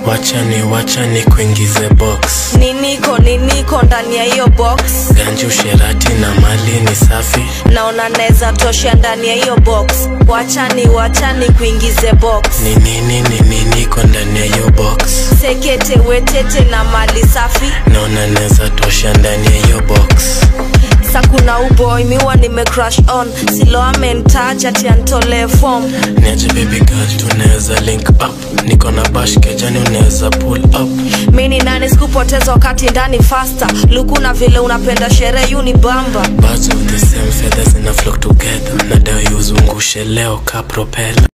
wachani wachani kuingize box niniko niniko ndani ya hiyo box ganji usherati na mali ni safi naona naweza tosha ndani ya hiyo box wachani wachani kuingize box ni nini ni nini iko ndani ya hiyo box sekete wetete na mali safi naona naweza tosha ndani ya hiyo box sa kuna uboy miwa nime crush on silo amentaja tiantole form niaje baby girl tunaweza link up niko na bash kejani unaweza pull up mini nani sikupoteza wakati ndani fasta luku na vile unapenda sherehe yu ni bamba birds of the same feathers ina flock together nadai uzungushe leo ka propeller